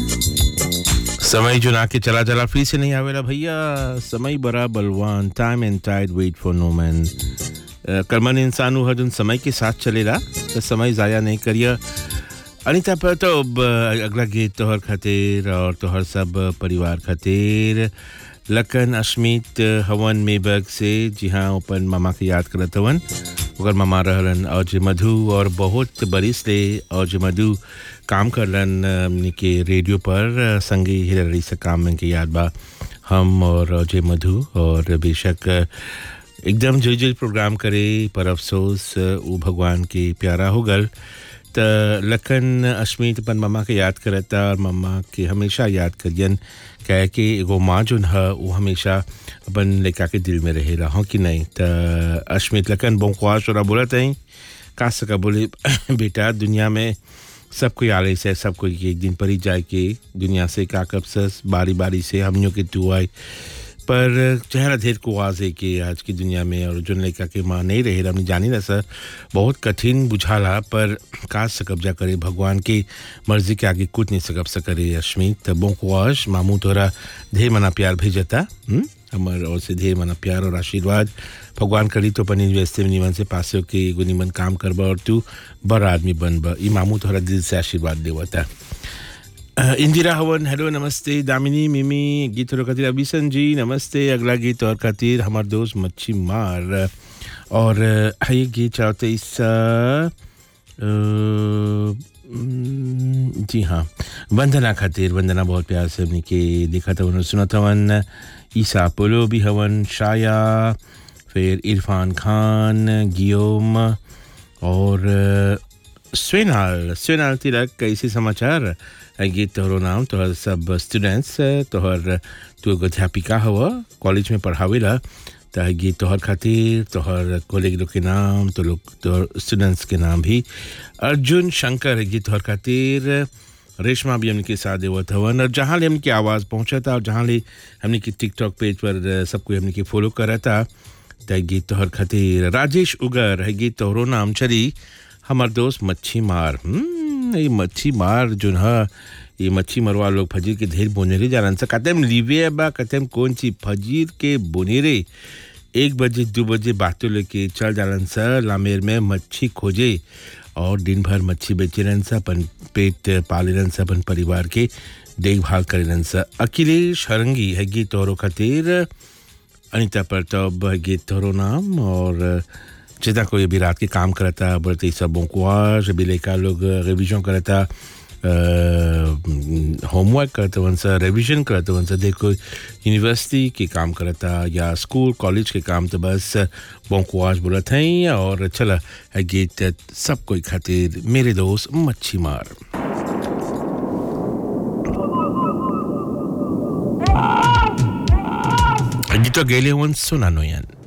समय जो ना के चला चला फ्री से नहीं आवेला भैया समय बड़ा बलवान time and tide wait for no man कर्मन इंसान हर जन समय के साथ चलेला तो समय ज़ाया नहीं करिए अनिता पर तो अब अगला गीत तोहर खातिर और तोहर सब परिवार खातिर लखन अश्मित हवन मेबग से जी हाँ अपन मामा के याद करत हवन ओकर मामा रहलन और जे मधु और बहुत बरिस ले और जे मधु काम करलन हमनी के रेडियो पर संगे हिररी से काम में के याद बा हम और जे मधु और बेशक एकदम जुल जुल प्रोग्राम करे पर अफसोस वो भगवान के प्यारा हो गल त लखन अश्मित अपन मम्मा के याद करता और मम्मा के हमेशा याद करियन कह के एगो माँ जोन है वो हमेशा अपन लड़का के दिल में रहे रहा कि नहीं त अश्मित लखन बोख्वास और बोला तई का सका बोले बेटा दुनिया में सब कोई आले से सब कोई एक दिन पर ही जाए के दुनिया से का कब सस बारी बारी से हमनियों के तू आए पर चेहरा धेर को आवाज है कि आज की दुनिया में और जो लड़का के माँ नहीं रहे हमने जानी ना सर बहुत कठिन बुझाला पर का सकब्जा करे भगवान की मर्जी के आगे कुछ नहीं सकब सकरे अश्मित बोकुआश मामू तोरा ढेर मना प्यार भेजता हमार और से ढेर मना प्यार और आशीर्वाद भगवान करी तो अपन इन्वेस्टे में निमन से पासे के एगो निमन काम करबा और तू बड़ा आदमी बनबा ई मामू तोहरा दिल से आशीर्वाद देवता इंदिरा हवन हेलो नमस्ते दामिनी मिमी गीत और खातिर अभिसन जी नमस्ते अगला गीत और खातिर हमार दोस्त मच्छी मार और ये गीत चाहते इस जी हाँ वंदना खातिर वंदना बहुत प्यार से अपनी के देखा था उन्होंने सुना था वन ईसा पोलो भी हवन शाया फिर इरफान खान गियोम और स्वेनाल स्वेनाल तिलक कैसे समाचार गीत तोहरो नाम तोहर सब स्टूडेंट्स तोहर तू एगो अध्यापिका हव कॉलेज में पढ़ावेला त गीत तोहर खातिर तोहर कॉलेज लोग के नाम तो लोग तोहर स्टूडेंट्स के नाम भी अर्जुन शंकर गीत तोहर खातिर रेशमा भी हमने के साथ देवत हवन और जहाँ ले हमने की आवाज़ पहुँचा था और जहाँ ले हमने की टिकटॉक पेज पर सबको हमने की फॉलो करा था त गीत तोहर खातिर राजेश उगर है गीत तोहरो नाम चली हमार दोस्त मच्छी मार ये मच्छी मार जो है ये मच्छी मरवा लोग फजीर के ढेर बोनेरे जालन सा कतम लीवे बा कतम कौन सी फजीर के बोनेरे एक बजे दो बजे बातों लेके चल जालन सा लामेर में मच्छी खोजे और दिन भर मच्छी बेचे रहन सा अपन पेट पाले रहन सा अपन परिवार के देखभाल करे रहन सा अखिलेश हरंगी है गीत तोरो खातिर अनिता प्रताप है गीत तोरो नाम और जितना कोई अभी रात के काम करता बढ़ते सबों को आज अभी लेकर लोग रिविजन करता होमवर्क करते वन सा रिविजन करते वन सा देखो यूनिवर्सिटी के काम करता या स्कूल कॉलेज के काम तो बस बोंकुआज बोला था और चला गीत सब कोई खातिर मेरे दोस्त मच्छी मार गीत गेले वन सुना नो यान